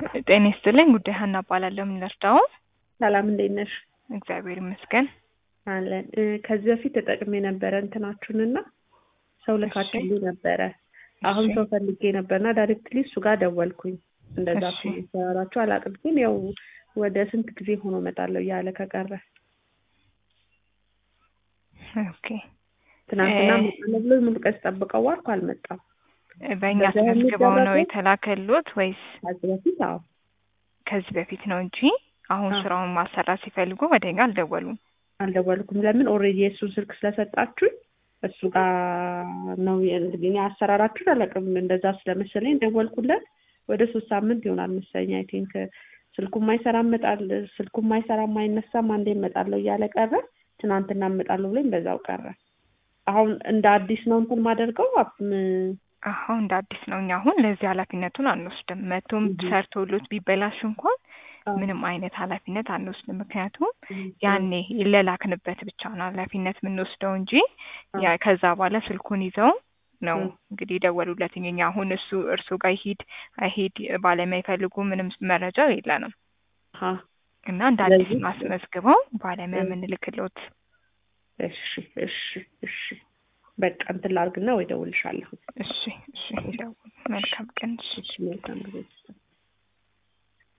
ጤና ይስጥልኝ። ጉዳይ ሀና እባላለሁ። ምን ልርዳው? ሰላም እንዴት ነሽ? እግዚአብሔር ይመስገን። አለን እ ከዚህ በፊት ተጠቅሜ ነበረ እንትናችሁንና ሰው ልካችሁልኝ ነበረ። አሁን እሺ። ሰው ፈልጌ ነበርና ዳይሬክትሊ እሱ ጋር ደወልኩኝ። እንደዛ እሺ። ሰራችሁ አላውቅም፣ ግን ያው ወደ ስንት ጊዜ ሆኖ እመጣለሁ እያለ ከቀረ ኦኬ። ትናንትና እ- እመጣለሁ ብሎ ሙሉ ቀን ስጠብቀው ዋልኩ፣ አልመጣም። በእኛ በዛ ተመዝግበው ነው የሚደረገው? የተላከሉት ወይስ ከዚህ በፊት አዎ ከዚህ በፊት ነው እንጂ አሁን አዎ። ስራውን ማሰራት ሲፈልጉ ወደ እኛ አልደወሉም። አልደወልኩም። ለምን ኦልሬዲ የእሱን ስልክ ስለሰጣችሁኝ እሱ ጋር ነው እኔ አሰራራችሁን አላውቅም። እንደዛ ስለመሰለኝ ደወልኩለት። ወደ ሶስት ሳምንት ይሆናል መሰለኝ አይ ቲንክ ስልኩ ማይሰራ እመጣል ስልኩ ማይሰራ ማይነሳም አንዴ እመጣለሁ እያለ ቀረ። ትናንትና እመጣለሁ ብሎኝ በዛው ቀረ። አሁን እንደ አዲስ ነው እንትን ማደርገው አፕ- ም- አሁን እንደ አዲስ ነው። እኛ አሁን ለዚህ ኃላፊነቱን አንወስድም። መቶም እህ። ሰርቶሎት ቢበላሽ እንኳን አዎ። ምንም አይነት ኃላፊነት አንወስድም። ምክንያቱም እህ። ያኔ ለላክንበት ብቻ ነው ኃላፊነት የምንወስደው እንጂ አዎ። ያ ከዛ በኋላ ስልኩን ይዘው ነው እህ። እንግዲህ የደወሉለትኝ። እኛ አሁን እሱ እርሱ ጋር ይሂድ አይሂድ ባለሙያ ይፈልጉ ምንም መረጃ የለንም አሃ። እና እንደ አዲስ ስለዚህ- ማስመዝግበው ባለሙያ እህ። የምንልክሎት። እሺ እሺ እሺ በቃ እንትን ላድርግና ወይ እደውልልሻለሁ። እሺ እሺ፣ ይደውሉ። መልካም ቀን። እሺ። እሺ መልካም ጊዜ